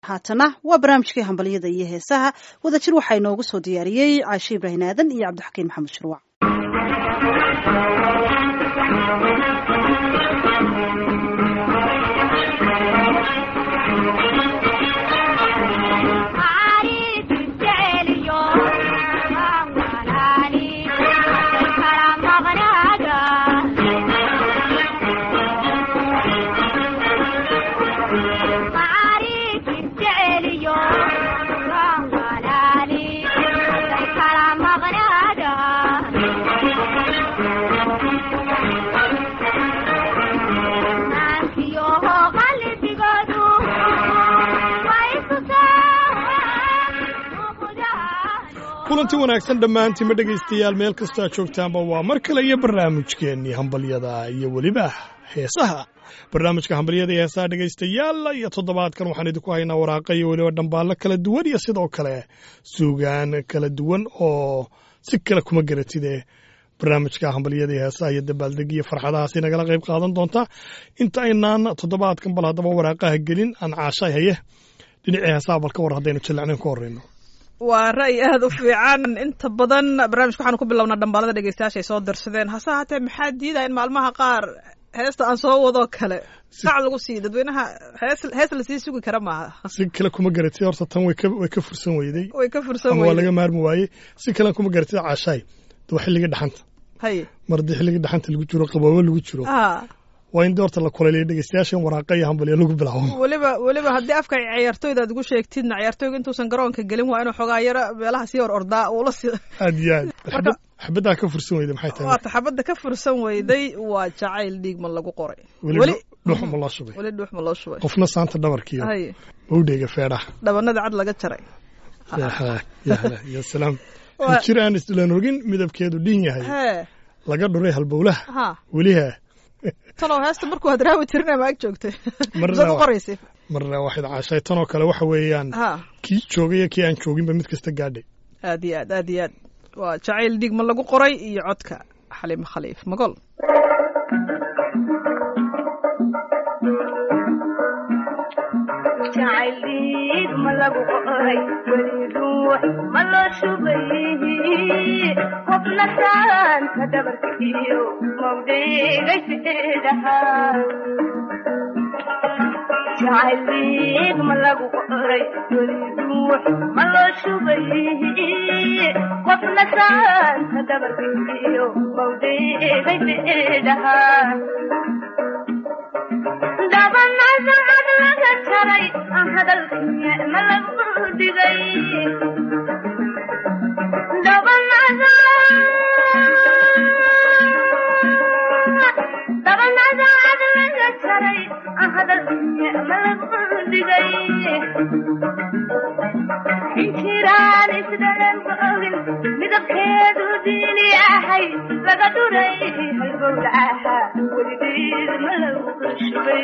haatana waa barnaamijkii hambalyada iyo heesaha wadajir waxaa inoogu soo diyaariyey caashe ibrahin aadan iyo cabdixakiin maxamed shirwac kulanti wanaagsan dhammaantiinma dhegaystayaal meel kastoo aad joogtaanba waa mar kale iyo barnaamijkeennii hambalyada iyo weliba heesaha barnaamijka hambalyada iyo heesaha dhegaystayaal iyo toddobaadkan waxaan idinku haynaa waraaqa iyo weliba dhambaallo kala duwan iyo sidoo kale suugaan kala duwan oo si kale kuma garatide barnaamijka hambalyada iyo heesaha iyo dabaaldeg iyo farxadahaasi nagala qayb qaadan doontaa inta aynaan toddobaadkan bal haddaba waraaqaha gelin aan caashay haye dhinacii heesaha bal ka war haddaynu jallacnayn ku horreyno waa ra'yi aada u fiican inta badan barnaamijka waxaanu ku bilownaa dhambaalada dhegeystayaasha ay soo darsadeen hase haatee maxaa diidaya in maalmaha qaar heesta aan soo wadoo kale sac lagu siiyo dadweynaha hees hees lasii sugi kara maaha si kale kuma garatid horta tan way ka way ka fursan weyday way ka fursan ama waa weyday laga maarmi waayey si kalen kuma garatid caashaay de waa xilliga dhaxanta haye mar haddii xilliga dhaxanta lagu jiro qaboobo lagu jiro a waa in de horta la kulayliya dhegeystayaasha in waraaqa iyo hambalyo lagu bilaabo weliba weliba haddii afka ciyaartooyda aad ugu sheegtidna ciyaartooyga intuusan garoonka gelin waa inuu xogaa yaro meelaha sii hor ordaa uula si aad iyo aad Marka- xabaddaa ka fursan weyday maxay tahay waata xabadda ka fursan weyday waa jacayl dhiigma lagu qoray weli weli dhuux ma loo shubay weli dhuux ma loo shubay qofna saanta dhabarkiyo haye owdheyga feedhaha dhabanada cad laga jaray ya halaag ya halaag ya salaam Waa- jir aan islan rogin midabkeedu dhin yahay hee laga dhuray halbowlaha ha weliha talow heesta markuu aad raawi tirinay ma ag joogtay Marna soo ku waa- qoraysa marna waxayd caashay tanoo kale waxa weeyaan ha kii joogay iyo kii aan jooginba mid kasta gaadhay aad iyo aad aad iyo aad waa jacayl dhiigma lagu qoray iyo codka xaliimo khaliif magol jacayliid ma lagu qoray weli ruux ma loo shubay qofna saanta dhabarkiyo mawdheegay fidhahaa jacayliid ma lagu qoray weli ruux ma loo shubay qofna saanta dhabarkiyo mawdheegay fidhahaa dhabanada cad laga jaray aan hadalkiya ma lagu dhigay dhabanada dhabanada cad laga jaray aan hadalkiya ma lagu dhigay injiraan isdhalan ogin midabkeedu diini ahay laga dhuray halbowlaha weligeed ma lagu shubay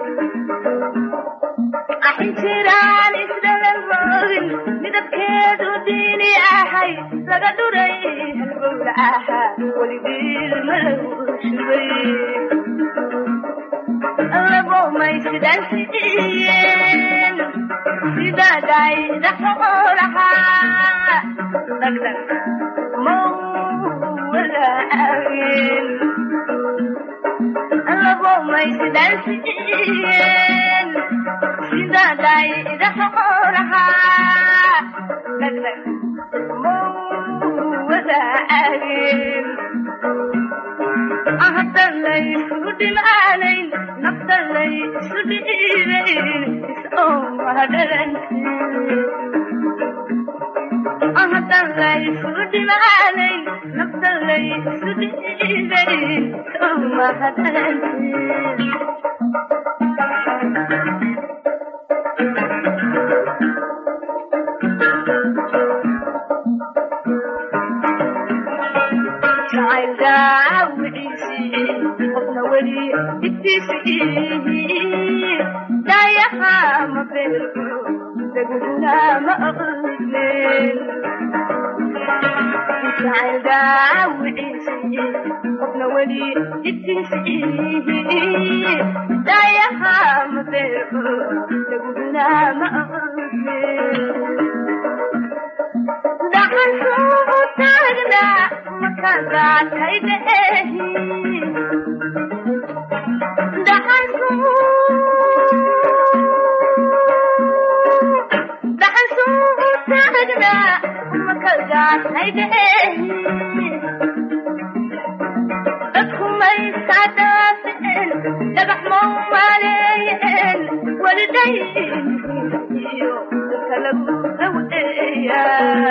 injiraan isdhalan ogin midabkeedu diini ahay laga dhuray halbowlaha weligeed ma lagu shubay labomay sidaan sidiyeen sidaday dhaxoolahaa dhagdhag mawalaageen labomay sidaan sidiyeen sidaday dhaxoolahaa dhagdhag mawalaageen ahdan laysu dhimaanayn nafta laysu dhiibayn isoomadhalan ahdan laysu dhimaanayn nafta laysu dhiibayn isoomadhalan jacayl daawiciisii qofna weli dhibtiisii daayaha ma beerko deguna ma aqlin jacayl daawiciisi qofna weli jidkiisii daayaha ma beero laguguna ma oge dhaxan suugu taagna makagaatay dheehi dhaxan dhaxan suugu taagna makagaatay dheehi dadku maysaa dhaafeen dhagax mau maleeyeen welidayn iyo dadka lagu dhaweeya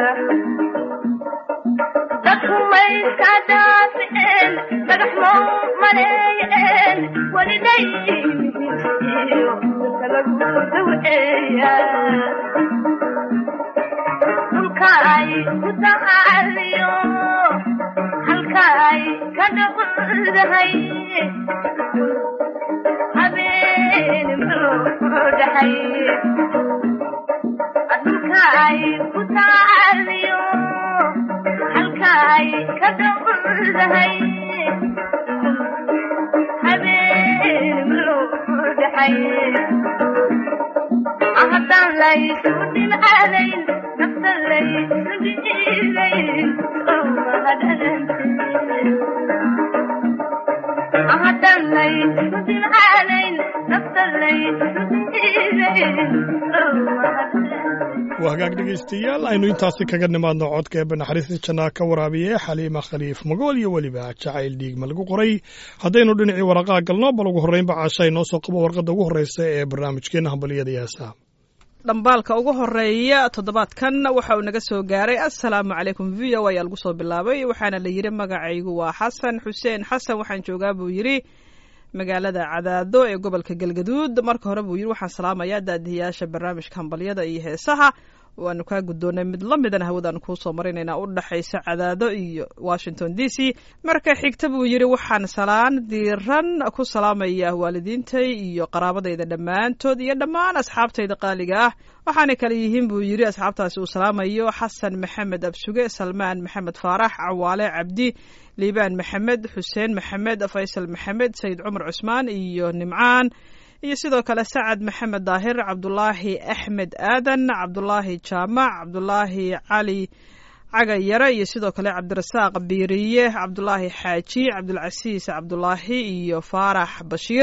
dadku maysaa dhaafeen dhagax mau maleeyeen welidayn iyo dadka lagu dhaweeya dhulka ay ku tacaaliyo halka ay ka dhaqdahay habeen dhaxay dhulka ay ku tacaaliyo halka ay ka dhaqdahay habeen dhaxay haddaan laysu dhimcaadayn nafta laysu dhiidayn haddaan laysu dhimcaadayn nafta laysu dhiidayn waa hagaag dhegaystayaal aynu intaasi kaga nimaadno codka eebbe naxariista jannaa ka waraabiye xaliima khaliif magool iyo weliba jacayl dhiigma lagu qoray haddaynu dhinacii waraqaa galno bal ugu horreynba caasha inoo soo qabo warqadda ugu horreysa ee barnaamijkeenna hambaliyada iyo heesaha dhambaalka ugu horeeya toddobaadkan waxa uu naga soo gaaray assalaamu calaykum v o ayaa lagu soo bilaabay waxaana la yidhi magacaygu waa xasan xuseen xasan waxaan joogaa buu yidhi magaalada cadaado ee gobolka galgaduud marka hore buu yidhi waxaan salaamayaa daadiyayaasha barnaamijka hambalyada iyo heesaha waanu kaa guddoonay mid la midana hawadaan kuu soo marinaynaa u dhexaysa cadaado iyo washington d c marka xigta buu yidhi waxaan salaan diiran ku salaamaya waalidiintay iyo qaraabadayda dhammaantood iyo dhammaan asxaabtayda qaaliga ah waxaanay kale yihiin buu yidhi asxaabtaasi uu salaamayo xasan maxamed absuge salmaan maxamed faarax cawaale cabdi liibaan maxamed xuseen maxamed faysal maxamed sayid cumar cusmaan iyo nimcaan iyo sidoo kale sacad maxamed daahir cabdulaahi axmed aadan cabdulaahi jaamac cabdulaahi cali cagayare iyo sidoo kale cabdirasaaq biiriye cabdulaahi xaaji cabdulcasiis cabdulaahi iyo faarax bashiir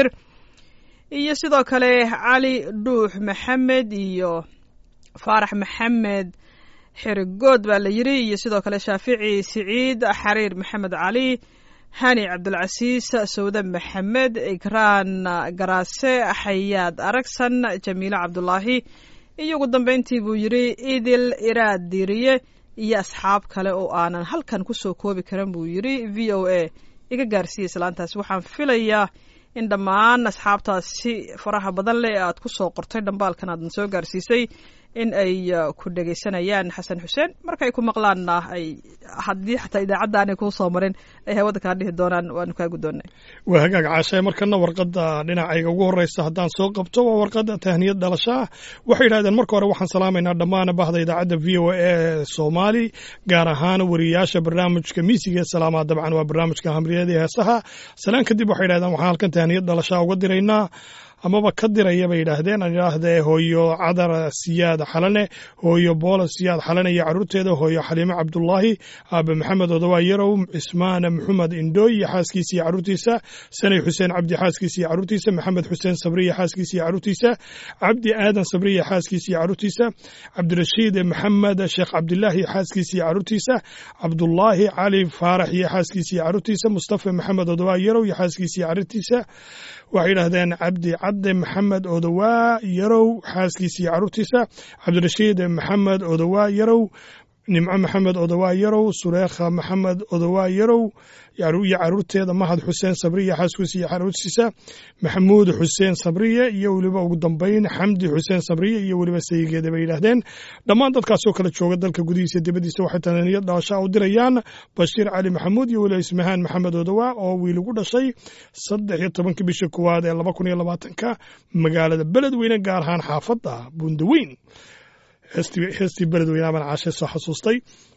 iyo sidoo kale cali dhuux maxamed iyo faarax maxamed xirigood baa la yidhi iyo sidoo kale shaafici siciid xariir maxamed cali hani cabdulcasiis sawde maxamed ikraan garaase xayaad aragsan jamiile cabdulaahi iyo ugu dambeyntii buu yidhi idil iraad diiriye iyo asxaab kale oo aanan halkan kusoo koobi karan buu yidhi v o a iga gaarsiiya islaantaas waxaan filayaa in dhammaan asxaabtaasi faraha badan leh ee aad ku soo qortay dhambaalkan aadna soo gaarsiisay in ay ku dhegaysanayaan xasan xuseen markay ku maqlaanna ay haddii xataa idaacadda aanay kuu soo marin ay hawada kaa dhihi doonaan waanu kaa guddoonnay waa hagaag caashae markana warqadda dhinacayga ugu horreysa haddaan soo qabto waa warqadda tahniyad dhalasho ah waxay yidhahdeen marka hore waxaan salaamaynaa dhammaan bahda idaacadda v o a ee soomaali gaar ahaan wariyayaasha barnaamijka miisiga ee salaamaha dabcan waa barnaamijka hamriyada ee heesaha salaan kadib waxay yidhahdeen waxaan halkan tahniyad dhalashaa uga diraynaa amaba ka diraya bay yidhaahdeen aan idhaahdee hooyo cadar siyaad xalane hooyo boola siyaad xalane iyo carruurteeda hooyo xaliime cabdulaahi aabe maxamed odawaa yarow cismaan maxamed indhooy iyo xaaskiisa iyo carruurtiisa sanay xuseen cabdi xaaskiisa iyo carruurtiisa maxamed xuseen sabri iyo xaaskiisa iyo carruurtiisa cabdi aadan sabri iyo xaaskiisa iyo carruurtiisa cabdirashiid maxamed sheekh cabdilaahi iyo xaaskiisa iyo carruurtiisa cabdulaahi cali faarax iyo xaaskiisa iyo carruurtiisa mustafa maxamed odawaa yarow iyo xaaskiisa iyo carruurtiisa waxay yidhaahdeen cabdi cadde maxamed odowaa yarow xaaskiisa iyo carruurtiisa cabdirashiid maxamed odowaa yarow nimco maxamed odowaa yarow sureekha maxamed odowaa yarow iyo carruurteeda mahad xuseen sabriye xaaskiisa iyo carruurtiisa maxamuud xuseen sabriye iyo weliba ugu dambeyn xamdi xuseen sabriye iyo weliba sayigeeda bay yidhaahdeen dhammaan dadkaasoo kale jooga dalka gudihiisa dibaddiisa waxay tananiyad dhalashaa u dirayaan bashiir cali maxamuud iyo weliba ismahaan maxamed odowaa oo wiil ugu dhashay saddex iyo tobankii bisha koowaad ee laba kun iyo labaatanka magaalada beledweyne gaar ahaan xaafadda bundaweyn heestii beledweyne abaan caashe soo xasuustay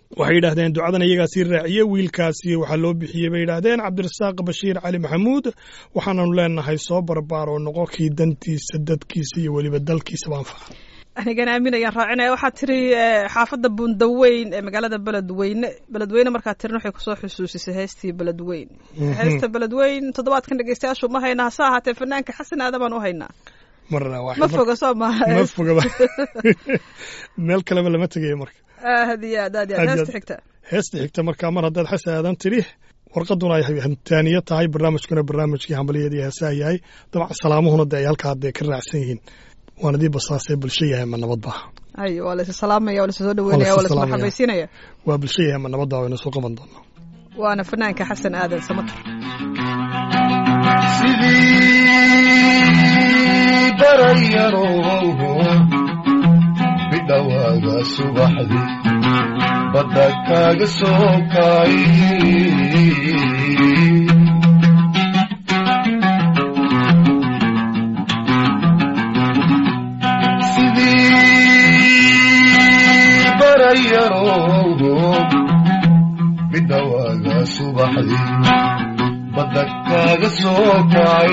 waxay yidhahdeen ducadan iyagaa sii raaciye wiilkaasi waxaa loo bixiyey bay yidhaahdeen cabdirasaaq bashiir cali maxamuud waxaananu leenahay soo barbaar oo noqo kii dantiisa dadkiisa iyo weliba dalkiisaba anfaca anigana aamin ayaan raacinaya waxaad tiri eh, xaafadda bundaweyn ee magaalada beledweyne beledweyne markaad tirin waxay kusoo xusuusisay heestii beledweyn heesta beledweyn toddobaadkan dhegeystayaashu ma hayna hase ahaatee fanaanka xasan aadan baan u haynaa marna waa ma foga soo maaha ma fogaba meel kaleba lama tegayo marka aad iyo aad aad iyo aad Aad iyo heesta aad. xigta heesta xigta markaa mar haddaad xasan aadan tidhi warqaduna ay hantaaniye tahay barnaamijkuna barnaamijkii hambaliyada iyo heesaha yahay dabcan salaamuhuna de ay halkaa dee ka raacsan yihiin waan idii basaasee bulsho yahay ma nabadba ay waa la isa salaamaya waa la isa soo dhaweynaya waa la is salaamaya. marxabaysiinaya waa bulsho yahay ma nabadba waynu soo qaban doonaa waana fanaanka xasan aadan samatar sidii barayarowho bidhawaaga subaxdii badda kaaga soo kaay sidii barayarowho bidhawaaga subaxdii badda kaaga soo kacay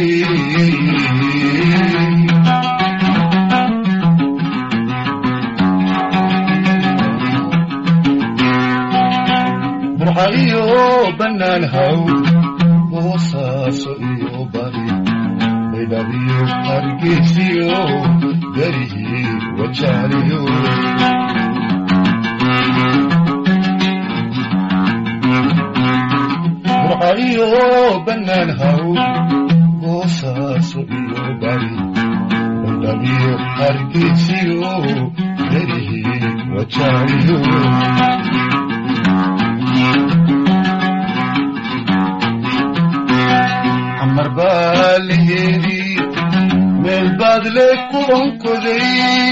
burca iyo bannaan haw boosaaso iyo bari baydhabiyo hargeysiyo garihii wajaaliyo burca iyo bannaan haw boosaaso iyo bari baydhabiyo hargeysiyo garihii wajaaliyo xamar baa laheedii meel baad le ku onkoday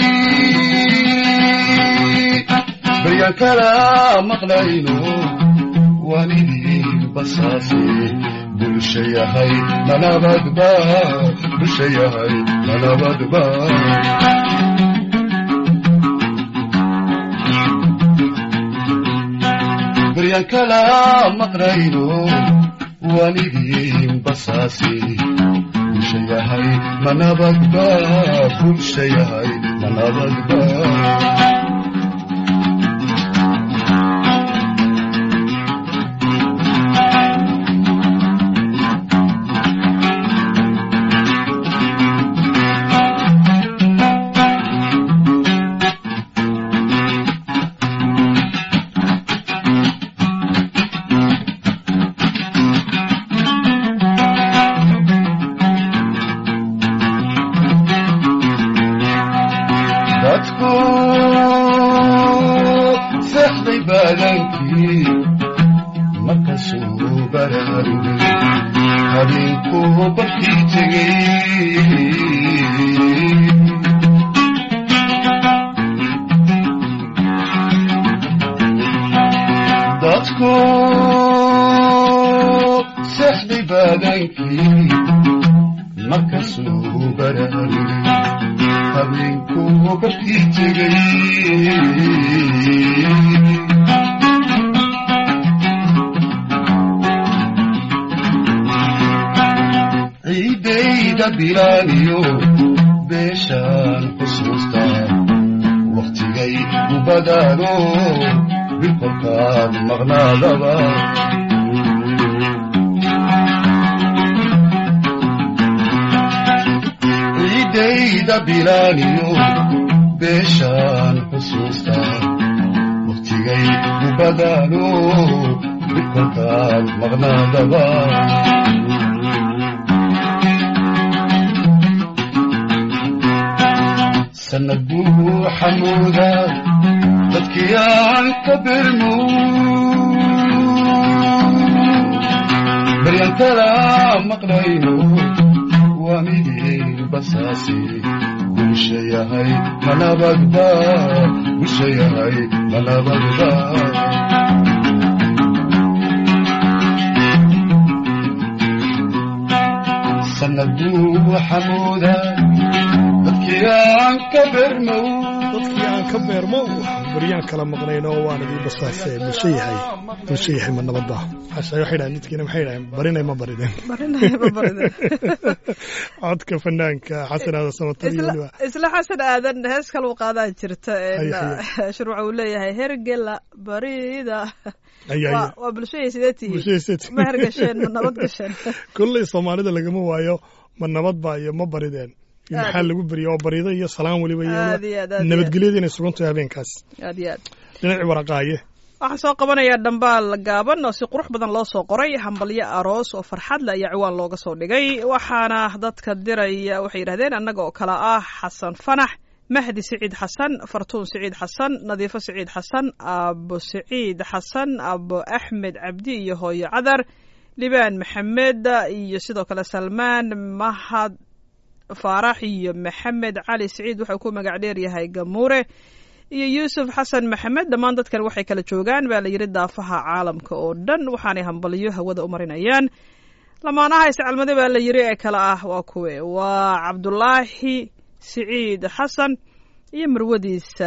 baryaan kala maqlayno waan idin basaase bulsha yahay manabadba bulsha yahay manabadba baryaan kala maqlayno waan idin basaase bulsha yahay manabadba bulsha yahay manabadba dadku seexday baadankii markasuu baraarugay habeenkuu barkii tegey dadku seexday baadankii markasuu baraarugay habeenkuu barkii tegey ciidayda bilaaniyo beeshaan xusuustaa wakhtigay u badaano bilkolkaan maqnaadaba ciidayda bilaaniyo beeshaan xusuustaa wakhtigay u badaano bilkolkaan maqnaadaba sanad buu xamuuda dadkii aan ka birmo baryan kala maqlayno waa midin basaasi bulsha yahay manabadba bulsha yahay manabadba sanad buu xamuuda dadkii aan ka birmo dadkii aan aan ka beermo baryaan kala maqnayn oo waan idii basaase bulsho yahay bulsho yahay ma nabadba cashay waxay dhahan midkiina maxay dhahan barinay ma barideen barinaya ma barida codka fanaanka xasan aadan samatar iyo isla weliba isla xasan aadan hees kaluu qaadaa jirta een, Haye, shuruuca uu leeyahay hergela barida ayaa waa waa bulshadii sidee tihiin bulshadaysat ma hergasheen ma nabad gasheen kolley soomaalida lagama waayo ma nabadba iyo ma barideen iyo Aad. maxaa lagu beriya oo barida iyo salaan weliba iyo Aad iyo aad, aad iyo nabadgelyada inay sugan tahay habeenkaas aad iyo aad dhinacii waraqaaye waxaan soo qabanayaa dhambaal gaaban oo si qurux badan loo soo qoray hambalyo aroos oo farxad le ayaa ciwaan looga soo dhigay waxaana dadka diraya waxay yidhahdeen annaga oo kale ah xasan fanax mahdi siciid xasan fartuun siciid xasan nadiifo siciid xasan abo siciid xasan abo axmed cabdi iyo hooyo cadar libaan maxamed iyo sidoo kale salmaan mahad faarax iyo maxamed cali siciid wuxuu ku magac dheer yahay gamuure iyo yuusuf xasan maxamed dhammaan dadkan waxay kala joogaan baa la yidhi daafaha caalamka oo dhan waxaanay hambalyo hawada u marinayaan lamaanaha iscalmade baa la yidhi ee kale ah waa kuwe waa cabdulaahi siciid xasan iyo marwadiisa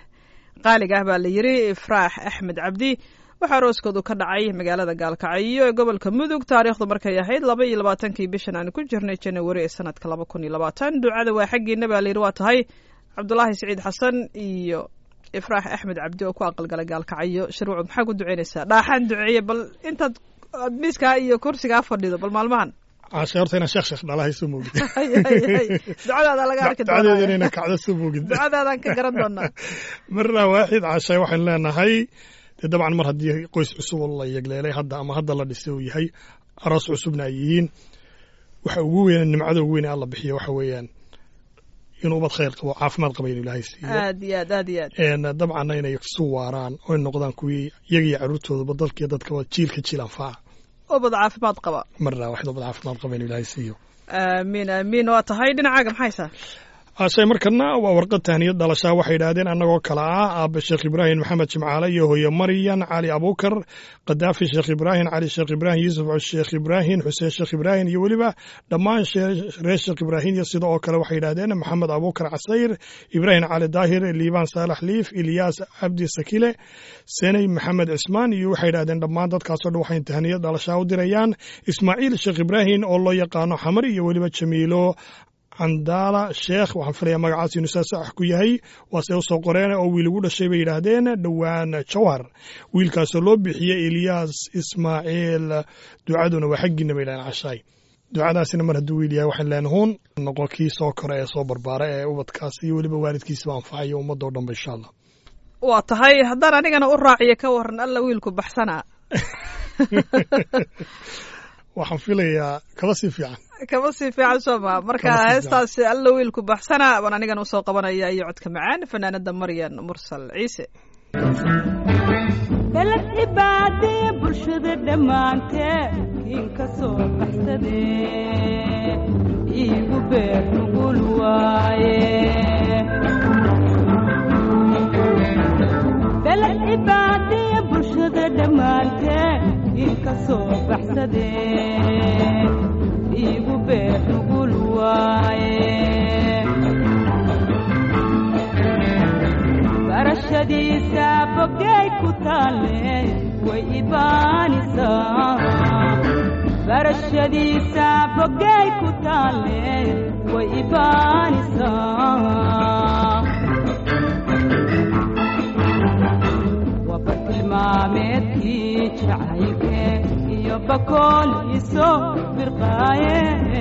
qaaliga ah baa la yidhi ifraax axmed cabdi waxaa arooskoodu ka dhacay magaalada gaalkacyo ee gobolka mudug taariikhdu markay ahayd laba iyo labaatankii bishan aan ku jirnay janawari ee sanadka laba kun iyo labaatan ducada waa xaggiina baa la yidhi waa tahay cabdulaahi siciid xasan iyo ifraax axmed cabdi oo ku aqalgalay gaalkacyo shirwacu maxaa ku duceynaysaa dhaaxaan duceeye bal intaad aad miiskaa iyo kursigaa fadhido bal maalmahan cashay horta inaan sheekh sheekh dhalahay soo moogid Hay, hay, hay. ducadaada laga arki ducadeedana doonaa inaan kacdo soo moogid ducadaadaan ka garan doonaa marna waaxid cashay waxaynu leenahay dee dabcan mar haddii qoys cusub oo la yegleelay hadda ama hadda la dhisay uu yahay aroos cusubna ay yihiin waxa ugu weyn nimcada ugu weyn ee alla bixiyo waxa weeyaan inuu ubad khayr qabo caafimaad qaba inuu ilaahay siiyo aad iyo aad aad iyo aad een dabcanna inay isu waaraan oo ay noqdaan kuwii iyaga iyo carruurtoodaba dalkiiyo dadkaba jiilka jiil anfaca ubad caafimaad qaba marna waxid ubad caafimaad qaba inuu ilaahay siiyo aamiin aamiin waa tahay dhinacaaga maxaysaa ashay markana waa warqad tahniyad dhalashaa waxay yidhaahdeen annagoo kale ah aabe sheekh ibraahim maxamed jimcaale iyo hooye maryan cali abuukar kadaafi sheekh ibraahim cali sheekh ibraahim yuusuf sheekh ibraahim xuseen sheekh ibraahim iyo weliba dhammaan shee- reer sheekh ibraahim iyo sida oo kale waxay yidhaahdeen maxamed abuukar casayr ibraahim cali daahir liibaan saalax liif ilyaas cabdi sakile seney maxamed cismaan iyo waxay yidhahdeen dhammaan dadkaasoo dhan waxay tahniyad dhalashaa u dirayaan ismaaciil sheekh ibraahim oo loo yaqaano xamar iyo weliba jamiilo candaala sheekh waxaan filayaa magacaas inuu saa sax ku yahay waase usoo qoreen oo wiil ugu dhashay bay yidhaahdeen dhowaan jawhar wiilkaasoo loo bixiyey eliyaas ismaaciil ducaduna waa xaggiina bay yidhahdeen cashaay ducadaasina mar hadduu wiil yahay waxaan leenahay huun noqon kii soo kora ee soo barbaara ee ubadkaas iyo weliba waalidkiisaba anfacayo ummadoo dhanba insha allah waa tahay haddaan anigana u raaciyo ka waran alla wiilku baxsanaa waxaan filayaa kaba sii fiican kama sii fiican soo maa marka Kama sii heestaasi alla wiilku baxsanaa baan anigana usoo qabanaya iyo codka macaan fanaanada maryan mursal ciise beled cibaadee bulshada dhammaanteed kiin ka soo baxsadee iigu beer nugul waaye beled cibaadee bulshada dhammaanteed kiin ka soo baxsadee iigu beer nugul waaye barashadiisa bogay ku taalle way ibaanisaa barashadiisa bogay ku taalle way ibaanisaa waa bartilmaameedkii jacaylke iyo bakool iso firqaaye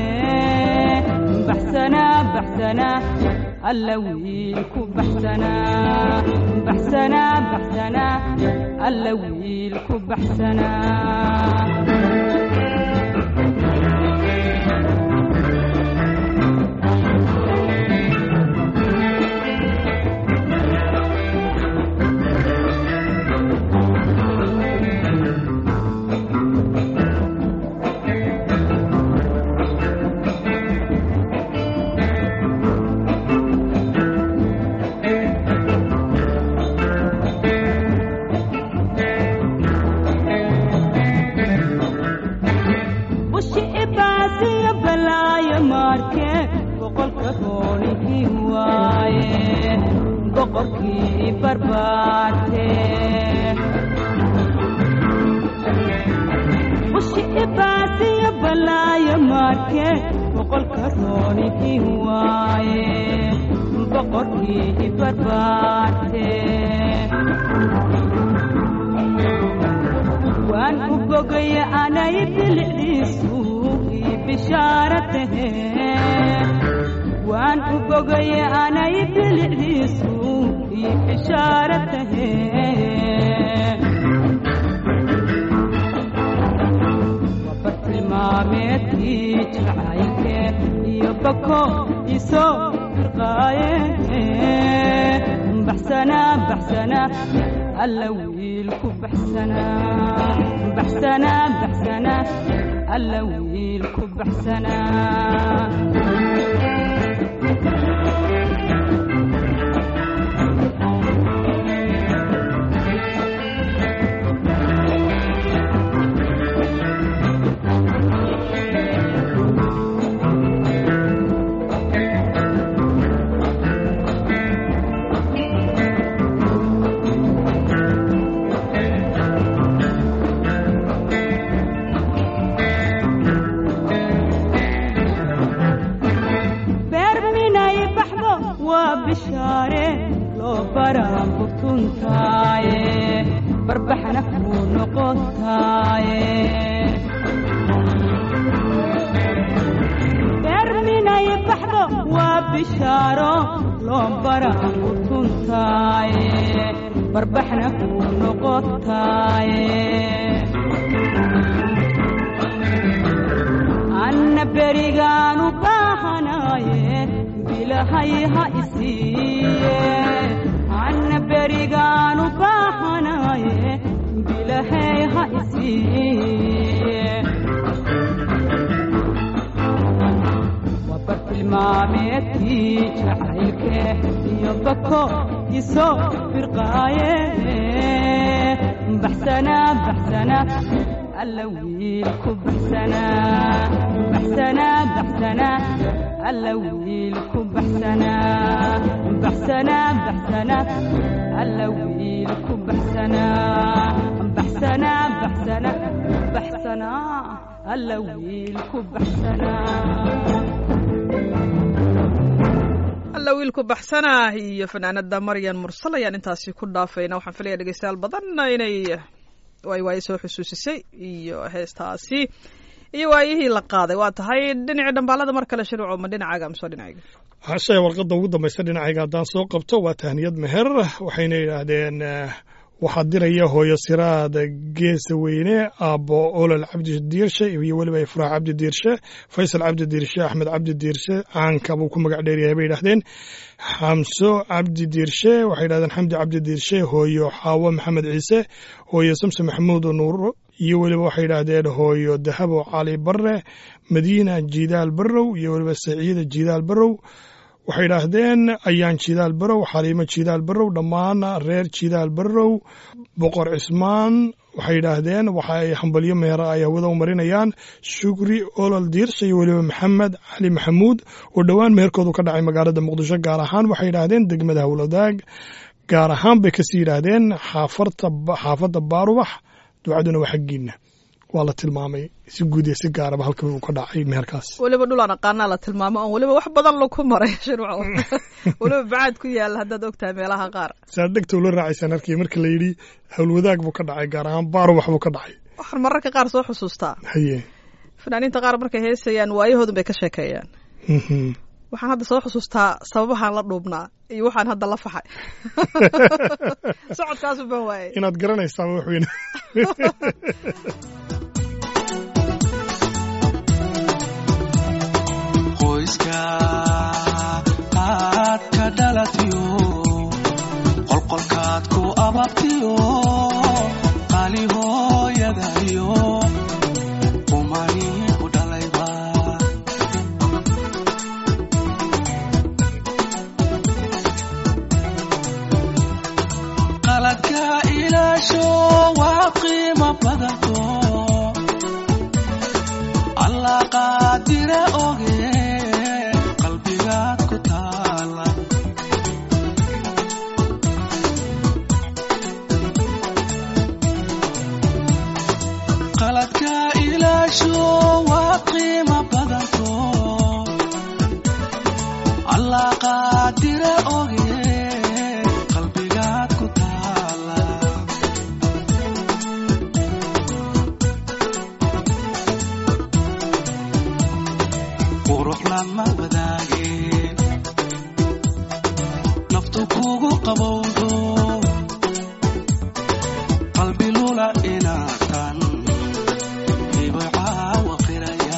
baxsanaa baxsanaa alla wiilku baxsanaa baxsanaa baxsanaa alla wiilku baxsanaa boqorkii barbaarte ushi ibaasiyo balaayo maarke boqolka roonihi waaye boqorkii barbaarte waan u bogaya anay bilicdiisu ii bishaara tahe waan u bogaya anay bilicdiisu ii bishaara tahe wabartilmaameedkii jacaylke iyo bako isoo firqaaye baxsanaa baxsanaa alla wiilku baxsanaa baxsanaa baxsanaa alla wiilku baxsanaa beer minay baxdo waa bishaare loo baraan butuntaaye barbaxna kuu noqotaaye beer minay baxdo waa bishaaro loo baraan butuntaaye barbaxna kuu noqotaaye anna berigaanu baahanaaye bilahay ha isiiye anna berigaanu baahanaaye bilahay ha isiiye waa bartilmaameedkii jacaylke iyo bako isoo firqaaye baxsanaa baxsanaa alla wiilku baxsanaa baxsanaa baxsanaa alla wiilku baxsanaa baxsanaa baxsanaa alla wiilku baxsanaa baxsanaa baxsanaa baxsanaa alla wiilku baxsanaa alla wiilku baxsanaa iyo fanaanada maryan mursal ayaan intaasi ku dhaafayna waxaan filaya dhegeystayaal badanna inay waay waaye soo xusuusisay iyo heestaasi iyo waayihii la qaaday waa tahay dhinacii dhambaalada mar kale shiruuco ma dhinacaaga mise dhinacayga hashe warqadda ugu dambaysa dhinacayga haddaan soo qabto waa tahniyad meher waxayna yidhaahdeen eh, waxaa diraya hooyo siraad geesa weyne aabbo olol cabdi diirshe iyo weliba ifraax cabdi diirshe faysal cabdi diirshe axmed cabdi diirshe caanka buu ku magac dheeryahay bay yidhahdeen xamso cabdi diirshe waxay yidhahdeen xamdi cabdi diirshe hooyo xaawo maxamed ciise hooyo samse maxamuud nuur iyo weliba waxay yidhaahdeen hooyo dahabo cali barre madiina jidaal barrow iyo weliba saciida jidaal barrow waxay yidhaahdeen ayaan jidaal barow xaliimo jidaal barow dhammaan reer jidaal barow boqor cismaan waxay yidhaahdeen waxa ay hambalyo meera ay hawada u marinayaan shukri olol diirsha iyo weliba maxamed cali maxamuud oo dhowaan meherkoodu ka dhacay magaalada muqdisho gaar ahaan waxay yidhaahdeen degmada howladaag gaar ahaan bay kasii yidhaahdeen xaafarta xaafadda baarubax ducaduna waa xaggiina waa la tilmaamay si guud iyo si gaaraba halka uu ka dhacay meherkaas weliba dhulaan aqaanaa la tilmaamo oon weliba wax badan lagu maray shiruuco weliba bacaad ku yaala haddaad ogtahay meelaha qaar saad dhegta ula raacaysaan arkii marka la yidhi howlwadaag buu ka dhacay gaar ahaan baarubax buu ka dhacay waxaan mararka qaar soo xusuustaa haye fanaaniinta qaar markay heesayaan waayahoodun bay ka sheekeeyaan Mhm. waxaan hadda soo xusuustaa sababahaan la dhuubnaa iyo waxaan hadda la faxay socodkaasu baan waayay inaad garanaysaan wax weyn qoyska aad ka dhalatiyo qolqolkaad ku ababtiyo qali hooyadayo umani ku dhalayba qaladka ilaasho waa qiimo badanto allah qaadire oge qalbigaad ku taala kugu qabowdo qalbi lula inaatan ibay caawa qiraya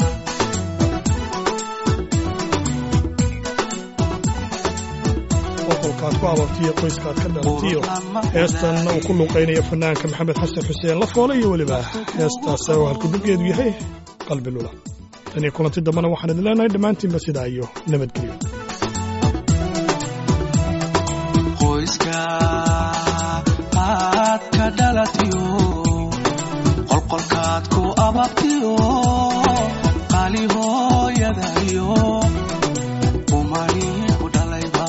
boqolkaad ku abartiyo qoyskaad ka dhalatiyo heestan uu ku luuqaynaya fanaanka maxamed xasan xuseen lafoole iyo weliba heestaas oo halkudubgeedu yahay qalbi lula tan iyo kulanti dambena waxaan idin leenahay dhammaantiinba sidaa iyo nabadgelyo qoyska aad ka dhalatiyo qolqolkaad ku ababtiyo qaali hooyadayo umani ku dhalayba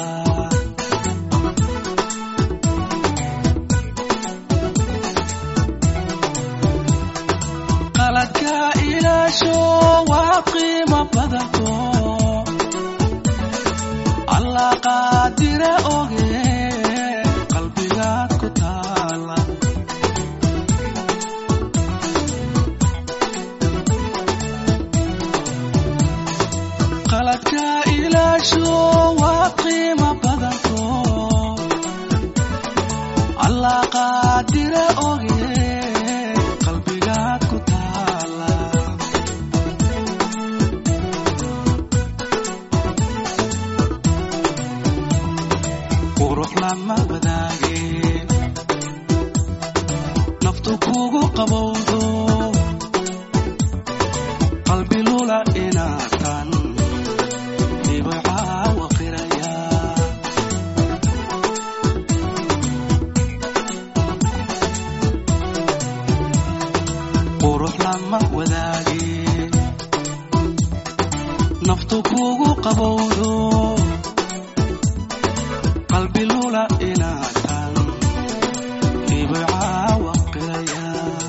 qaladka ilaasho waa qiimo badanto allah qaadire oge qalbigaad ku taala qaladka ilaasho waa qiimo badanto allah qaadire oge qalbigaad ku taala qurux lama wadaage naftu kugu qabowdo qalbi lula inaatan ibay caawa qiraya qurux lama wadaage naftu kugu qabowdo qalbi lula inaatan ibay caawa qiraya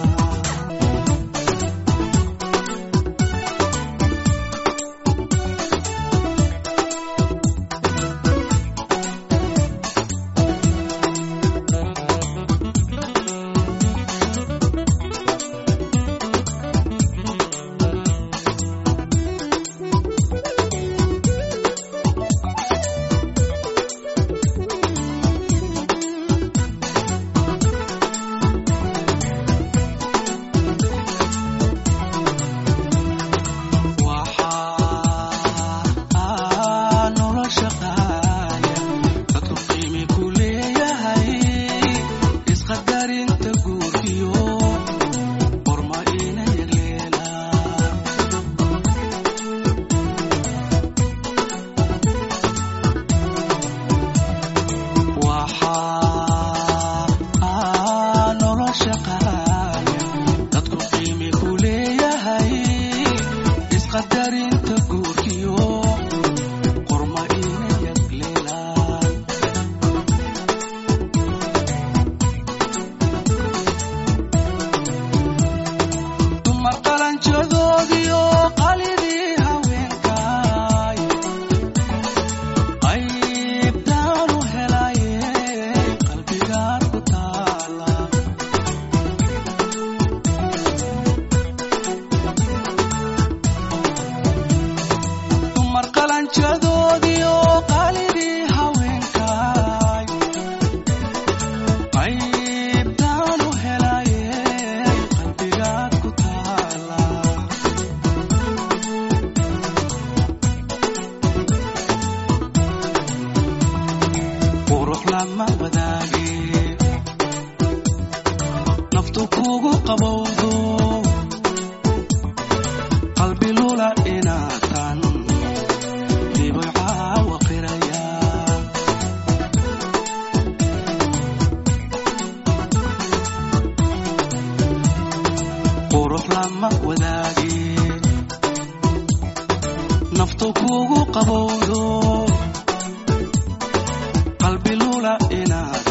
waxaa nolosha qaaya dadku qiimi ku leeyahay isqadarinta guurkiyo qorma ina yagleela waxaa nolosha qaaya dadku qiimi ku leeyahay isqadarinta guurkiyo qorma ina yagleelaan dumar qalanjadoodiyo qalidii haweenkaay qaybtaan u helaye qalbigaad ku taala dumar qalanjadoodiyo qalidii haweenkaay qaybtaan u helaye qalbigaad ku taala qurux lama wadaage naftu kugu qabowdo qalbi lula inaatan ibay caawa qiraya qurux lama wadaage naftu kugu qabowdo qalbi lula inaad